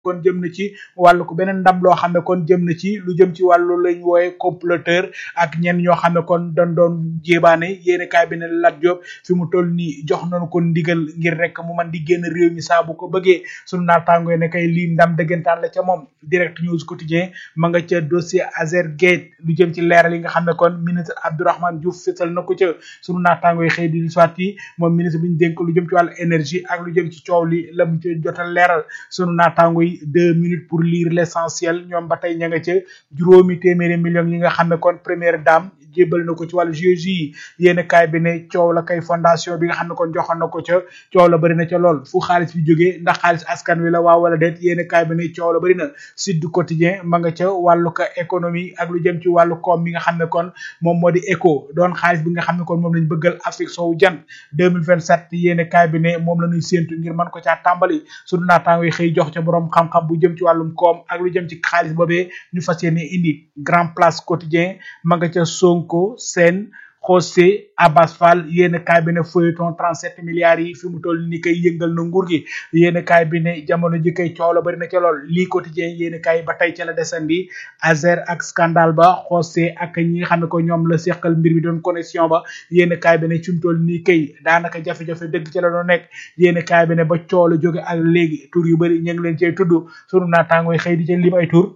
kon jëm na ci wàllu ko beneen ndam loo xam ne kon jëm na ci lu jëm ci wàllu lañ wooye comploteur ak ñenn ñoo xam ne kon dañ doon jébaane yéene kaay bi ne Lat Diop fi mu toll nii jox nañu ko ndigal ngir rek mu man di génn réew mi saa bu ko bëggee sunu naataango ne kay lii ndam dëggantaan la ca moom direct news quotidien ma nga ca dossier Azergate lu jëm ci leeral yi nga xam ne kon ministre Abdourahmane Diouf fësal na ko ca sunu naataango yi xëy di soit yi moom ministre bi ñu dénk lu jëm ci wàllu énergie ak lu jëm ci coow li la mu ci jotal leeral sunu naataango yi deux minutes pour lire l'essentiel ñoom ba tey ña nga ca juróomi téeméeri millions yi nga xam ne kon première dame jébbal na ko ci wàllu GIE yi yéen kaay bi ne coow la kay fondation bi nga xam ne kon joxoon na ko ca coow la bëri na ca lool fu xaalis bi jógee ndax xaalis askan wi la waaw wala déet yéen kaay bi ne coow la bëri na Sud Quotidien ma nga ca wàllu ka économie ak lu jëm ci wàllu koom mi nga xam ne kon moom moo di éco doon xaalis bi nga xam ne kon moom lañ bëggal Afrique soowu jant 2027 yéen kaay bi ne moom la ñuy séentu ngir mën ko caa tàmbali sunu naataango yi xëy jox ca borom xam-xam bu jëm ci wàllum koom ak lu jëm ci xaalis boobee ñu fas yéene indi grand place quotidien ma nga ca Sonko seen José Abbas Fall yéen kaay bi ne feuilleton 37 milliards yi fi mu toll ni koy yëngal na nguur gi yéen kaay bi ne jamono ji koy coow la bari na ca lool lii quotidien yéen kaay ba tey ca la desandi Azer ak scandale ba José ak ñi nga xam ne ko ñoom la seqal mbir mi doon connexion ba yéen kaay bi ne fi mu toll nii kay daanaka jafe-jafe dëgg ca la doon nekk yéen kaay bi ne ba coow la jóge ak léegi tur yu bari ñu ngi leen cay tudd sunu naataangooy xëy di ca lim ay tur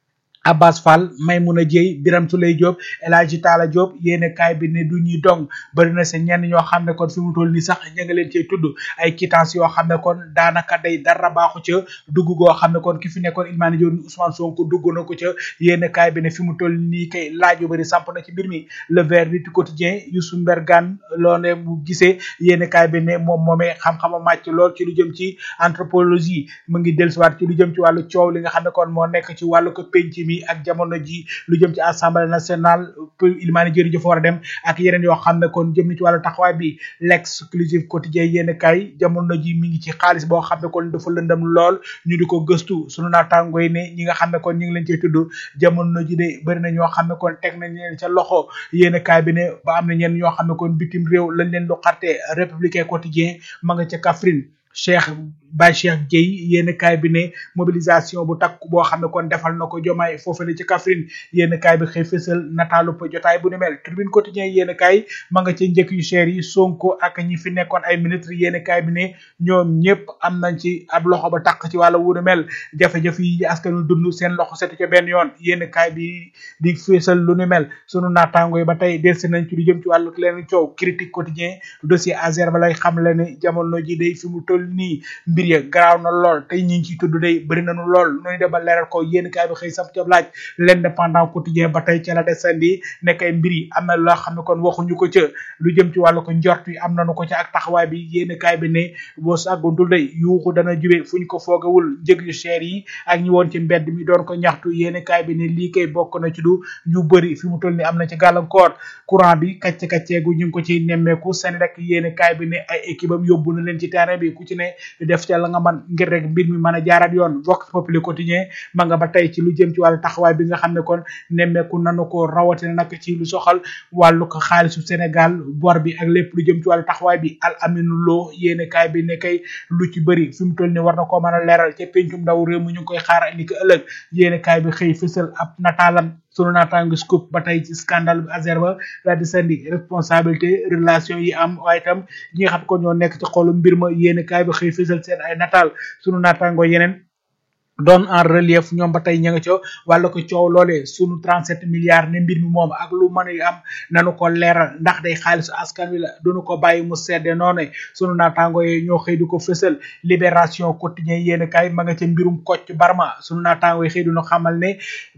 Abbas Fall Maymuna Dieye Biram Souley Diop El Hadji Talla Diop yéene kaay bi ne du ñuy dong bari na sa ñenn ñoo xam ne kon fi mu toll nii sax ña nga leen cey tudd ay quittance yoo xam ne kon daanaka day dara baaxu ca dugg goo xam ne kon ki fi nekkoon Ilmaani Diop Ousmane Sonko dugg na ko ca yéene kaay bi ne fi mu toll nii kay laaj yu bari samp na ci mbir mi le verdict quotidien Youssou Mbergane loo ne mu gisee yéene kaay bi ne moom moomee xam-xama màcc lool ci lu jëm ci anthropologie mu ngi dellusiwaat ci lu jëm ci wàllu coow li nga xam ne kon moo nekk ci wàllu ko penc mi ak jamono ji lu jëm ci assemblée nationale ilmaani jëri jëfa war a dem ak yeneen yoo xam ne kon jëm na ci wàllu taxawaay bi l'exclusive quotidien yéen kay jamono ji mi ngi ci xaalis boo xam ne kon dafa lëndëm lool ñu di ko gëstu sunu naataango yi ne ñi nga xam ne kon ñu ngi leen cey tudd jamono ji de bëri na ñoo xam ne kon teg nañ leen ca loxo yéen kaay bi ne ba am na ñenn ñoo xam ne kon bitim réew lañ leen lu xarte républicain quotidien ma nga ca Kaffrine Cheikh Baye Cheikh Gueye yéen kaay bi ne mobilisation bu takk boo xam ne kon defal na ko jomaay foofu la ci Kaffrine yéen kaay bi xëy fësal nataalu pa jotaay bu ni mel tribune quotidien yéen kaay ma nga ca njëkk yu cher yi Sonko ak ñi fi nekkoon ay ministre yéen kaay bi ne ñoom ñëpp am nañ ci ab loxo ba takk ci wàlla wu ni mel jafe-jafe yi askan wi dund seen loxo setu ca benn yoon yéen kaay bi di fësal lu ni mel sunu naataango yi ba tey delsi nañ ci lu jëm ci wàllu leen coow critique quotidien dossier Azer ba lay xam le ne jamono ji day fi mu toll nii mbir ya garaaw na lool tey ñi ngi ciy tudd day bëri nañu lool noonu dem ba leeral ko yéen kaay bi xëy sab ca laaj l'indépendant quotidien ba tey ca la desandi nekk ay mbir yi am na loo xam ne kon waxuñu ko ca lu jëm ci wàllu ko njort yi am nañu ko ca ak taxawaay bi yéen kaay bi ne boo sàgguntul day yuuxu dana jube fu ñu ko foogawul njëg yu cher yi ak ñi woon ci mbedd mi doon ko ñaxtu yéen kaay bi ne lii kay bokk na ci du ñu bëri fi mu toll ni am na ci gàllankoor courant bi kacce kacceegu ñu ngi ko ci nemmeeku seen rek yéen kaay bi ne ay équipe am yóbbu na leen ci terrain bi ku ci ne def ca la nga man ngir rek mbir mi mën a jaaraat yoon vox populi quotidien ma nga ba tey ci lu jëm ci wàllu taxawaay bi nga xam ne kon nemmeeku nanu ko rawatina nag ci lu soxal wàllu ko xaalisu Sénégal bor bi ak lépp lu jëm ci wàllu taxawaay bi al aminu loo yéene kaay bi ne kay lu ci bëri fi mu toll ni war na koo mën a leeral ca pencum ndaw réew mi ñu ngi koy xaar ni ko ëllëg yéene kaay bi xëy fësal ab nataalam sunu naataango scoop ba tey ci scandale bi Azer ba daal di sandi responsabilité relation yi am waaye itam ñi nga xam ko ñoo nekk ci xolu mbir ma yéene kaay bi xëy fësal seen ay nataal sunu naataango yeneen doon en relief ñoom ba tey ña nga ca wàlla ko coow loolee sunu 37 milliards ne mbir mi moom ak lu mën a am nanu ko leeral ndax day xaalisu askan wi la duñu ko bàyyi mu sedde noone sunu naataango yi ñoo xëy di ko fësal libération quotidien yéen kaay ma nga ca mbirum Kocc Barma sunu naataango yi xëy dinu xamal ne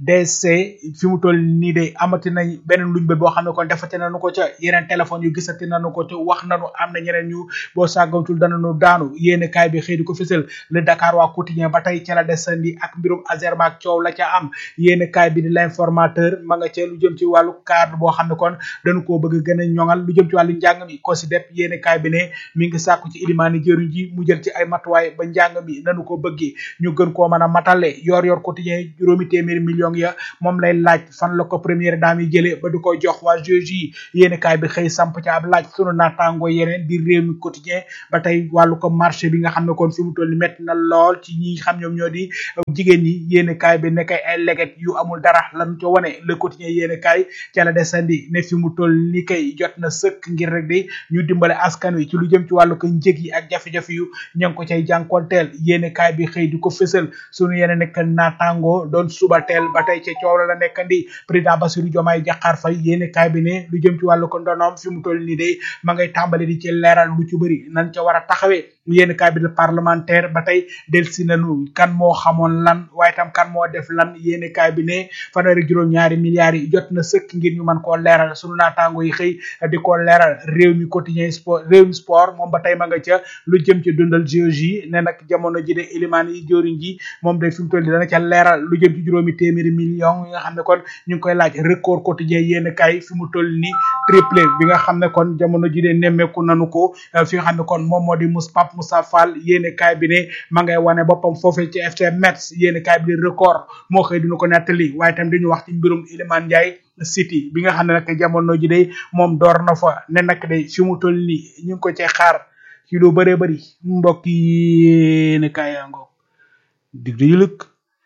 DC fi mu toll nii de amati nañ beneen luñ bët boo xam ne kon defate nañu ko ca yeneen téléphone yu gisati nañu ko ca wax nañu am na ñeneen ñu boo sàggantul danañu daanu yéen kaay bi xëy di ko fësal le Dakar waa quotidien ba tey ca la desandi ak mbirum Azerma ak coow la ca am yéen kaay bi di l'informateur ma nga ca lu jëm ci wàllu cadre boo xam ne kon dañu koo bëgg gën a ñoŋal lu jëm ci wàllu njàng mi ko si dep yéen kaay bi ne mi ngi sàkku ci ilimaani jëriñ ji mu jël ci ay matuwaay ba njàng mi nanu ko bëggee ñu gën koo mën a matale yor yor quotidien juróomi téeméeri millions ya moom lay laaj fan la ko première dame yi jëlee ba du ko jox waa juge yéen kaay bi xëy samp ci ab laaj sunu naataango yeneen di réew mi quotidien ba tey wàllu ko marché bi nga xam ne kon fi mu toll ni métti na lool ci ñi xam ñoom ñoo di jigéen ñi yéene kaay bi nekkay ay leget yu amul dara lan ca wane le quotidien yéene kaay ca la desandi ne fi mu toll ni kay jot na sëkk ngir rek di ñu dimbale askan wi ci lu jëm ci wàllu ko njëg yi ak jafe-jafe yu ña ngi ko cay jànkonteel yéene kaay bi xëy di ko fësal sunu yéene nekk naataango doon suba teel ba tey ca coow la la nekkandi président Bassirou Diomaye Diakhar Faye yéene kaay bi ne lu jëm ci wàllu ko ndonoom fi mu toll nii de ma ngay tàmbali di ci leeral lu ci bëri nan ca war a taxawee yéen cabinet parlementaire ba tey delsi nañu kan moo xamoon lan waaye tam kan moo def lan yéen cabinet fanweeri juróom ñaari milliards yi jot na sëkk ngir ñu mën koo leeral sunu naataango yi xëy di ko leeral réew mi quotidien sport réew mi sport moom ba tey ma nga ca lu jëm ci dundal géologie ne nag jamono ji de élimaan yi joriñ ji moom day fi mu toll nii dana ca leeral lu jëm ci juróomi téeméeri million yi nga xam ne kon ñu ngi koy laaj record quotidien yéen kay fi mu toll nii triplé bi nga xam ne kon jamono ji de nemmeeku nanu ko fi nga xam ne kon moom moo di mus pap Moussa Fall yéene kaay bi ne ma ngay wane boppam foofee ci FC Metz yéene kaay bi di record moo xëy dina ko nettali waaye tam dañu wax ci mbirum Iliman Ndiaye City bi nga xam ne nag jamono ji de moom door na fa ne nag de fi mu toll nii ñu ngi ko cee xaar ci lu bëree bëri mbokk yi yéene kaay yaa ngoog dig dañu lëkk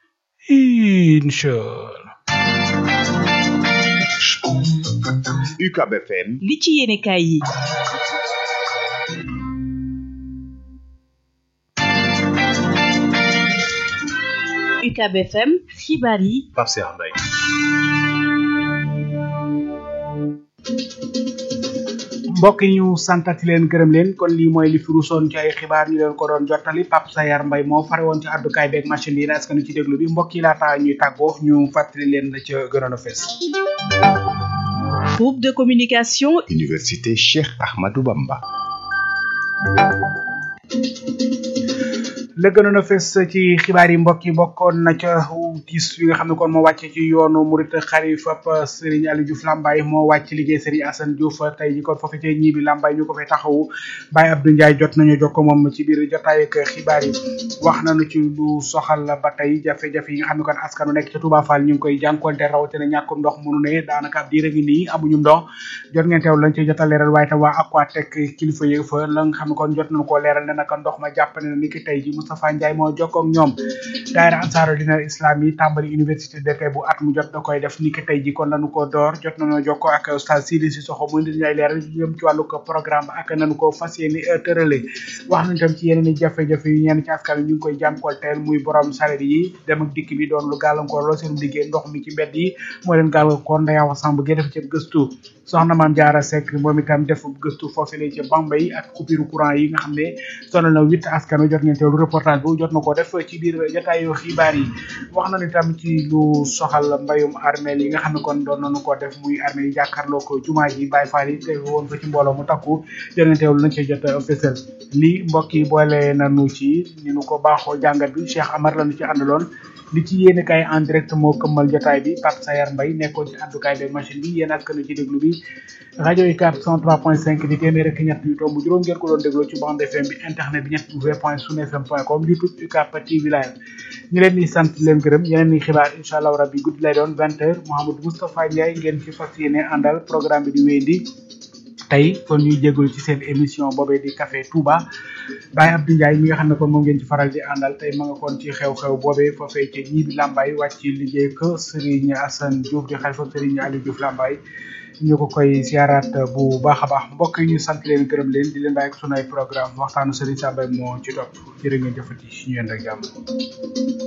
inchallah UCAB FM li ci yéene kaay yi UCAB FM xibaar yi Pape Cheikh Mbaye mbokk yi ñu santati leen gërëm leen kon lii mooy li fi ruusoon ci ay xibaar ñu leen ko doon jottali Pape Sayar Mbay moo fare woon ci àddukaay beeg machine yi askan wi ci déglu bi mbokk yi laata ñuy tàggoo ñu fàttali leen la ca gënoon a fees groupe de communication Université Cheikh Ahmadou Bamba la gënoon a fes ci xibaar yi mbokk yi bokkoon na ca tiis yi nga xam ne kon moo wàcce ci yoonu murit xalifa Serigne Aliou Diouf Lambaye moo wàcc liggéey Serigne Assane Diouf tey ji kon foofu ci ñii bi Lambaye ñu ko fay taxawu Baye Abdou Ndiaye jot nañu jokko moom ci biir jotaay ak xibaar yi wax nañu ci lu soxal ba tey jafe-jafe yi nga xam ne kon askanu nekk ca Touba Fall ñu ngi koy jànkonte rawatina ñàkkum ndox mënu ne daanaka ab diir a ngi nii amuñu ndox jot ngeen teew lañ ci jota leeral waaye tam waa Aquatec kilifa yi fa la nga xam ne kon jot nañu koo leeral ne naka ndox ma jàpp ne ni ki tey ji Moustapha Ndiaye moo jokkoo ak ñoom daayira ansaaru dina islam yi tàmbali université d'été bu at mu jot da koy def ni ki tey ji kon lañu ko door jot nañoo jokkoo ak oustaz Sidi Sissoko mu indi ay leeral jëm ci wàllu ko programme ak nañu ko fas yéene tërale wax nañu tam ci yeneen i jafe-jafe yu ñenn ci askan wi ñu ngi koy jànkonteel muy borom saret yi dem ak dikk bi doon lu gàllankoor lool seen liggéey ndox mi ci mbedd yi moo leen gàllankoor ndayawa samb gi def ci gëstu soxna maam jaara Seck moom itam def gëstu foofu la ci Bambey ak coupure courant yi nga xam ne sonal na huit askan wi jot ngeen teewlu reportage bu jot na ko def ci biir jotaayu xibaar yi wax nañu itam ci lu soxal mbayum armeel yi nga xam ne kon doon nañu ko def muy armeel yi jàkkaarloo ko jumaa ji Baay Faal yi te woon fa ci mbooloo mu takku jot ngeen teewlu nañ ci jot fësal lii mbokk yi boole nañu ci ñu nu ko baaxoo jàngat bi Cheikh Amar lañu ci àndaloon li ci yéene kay en direct moo këmmal jotaay bi Pape Sayar Mbaye nekkoon ci àddukaay bi machine bi yéen askan ci déglu bi rajo yi 403.5 di téeméer ak ñett yu tomb juróom ngeen ko doon dégloo ci bande FM bi internet bi ñett w point sun fm point com youtube UCAB TV live ñu leen di sant leen gërëm yeneen ni xibaar incha allah rabbi guddi lay doon vingt heures Mouhamadou Moustapha Ndiaye ngeen ci fas yéene àndal programme bi di wéyandi tey kon ñuy jégalu ci seen émission boobee di café Touba Baye Abdou Ndiaye mi nga xam ne kon moom ngeen ci faral di àndal tey ma nga kon ci xew-xew boobee foofee ci ñii bi Lambaye wàcc liggéey ko Serigne Assane Diouf di xalifa Serigne Aliou Diouf Lambaye ñu ko koy siyaaraat bu baax a baax mbokk yi ñu sant leen gërëm leen di leen bàyyi ak sunu ay programme waxtaanu Serigne Sambay moo ci topp jërë ngeen jëfati ñu yéen rek jàmm